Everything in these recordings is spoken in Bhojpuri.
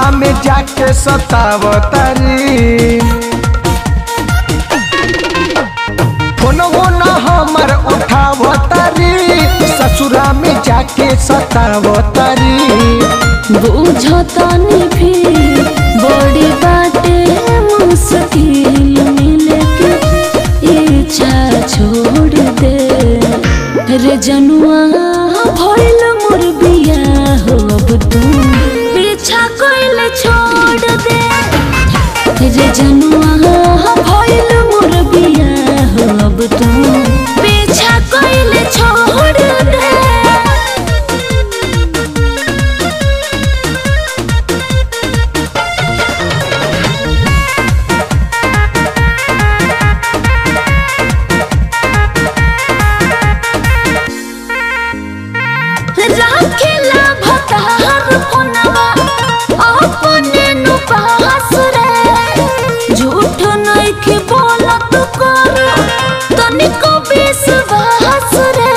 ससुरा में जाके सतावतारी फोन न हमर उठावतारी ससुरा में जाके सतावतारी बुझतानी फिर बड़ी बाटे मुश्किल मिले के इच्छा छोड़ दे रे जनुआ भइल मोर बिया हो अब तू पीछा कोइल छोड़ दे रे जनुआ भइल मोर बिया हो अब तू पीछा कोइल छोड़ दे राखेला भतार फोनवा अपने नु पास रे झूठ नइखे बोलत कर तनिको विश्वास रे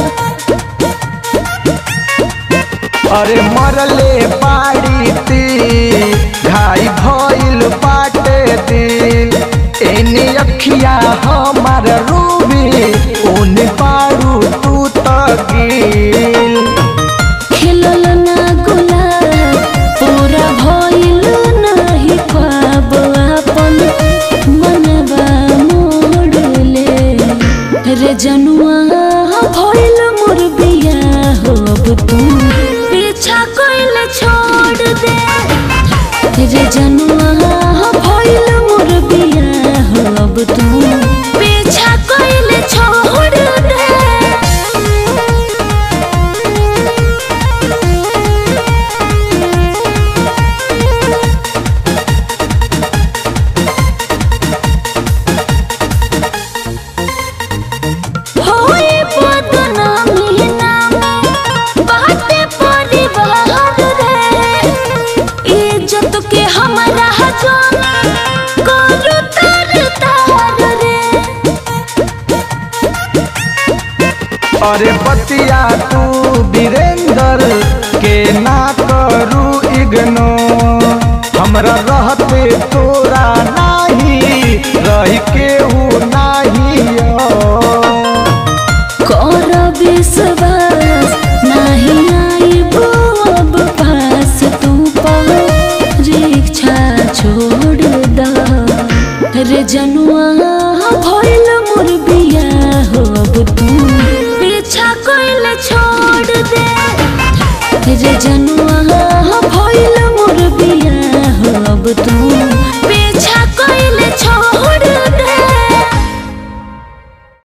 अरे मरले बाड़ी ती घाई भइल बाटे दिल एने अखिया हमार रूबी ओने बारू तू तगिल खिलल ना गुलाब पूरा भइल नाही ख्वाब अपन मनवा मोड़ले रे जनुआ भइल मोर बिया हो अब तू पीछा कोइल छोड़ दे रे जनुआ भइल मोर बिया हो अब तू पीछा कोइल छोड़ दे होए बदनामी नामे बाटे परिवार रे इज्जत के हमरा जाना करू तार तार रे अरे बतिया तू वीरेंद्र के ना करू इग्नो हमरा रहते तोरा नाही रही केहू नाही कर विश्वास नहीं आई अब पास तू परीक्षा छोड़ द रे जनुआ भइल मोर बिया हो अब तू पीछा कोइल छोड़ दे रे जनुआ भइल मोर बिया हो अब तू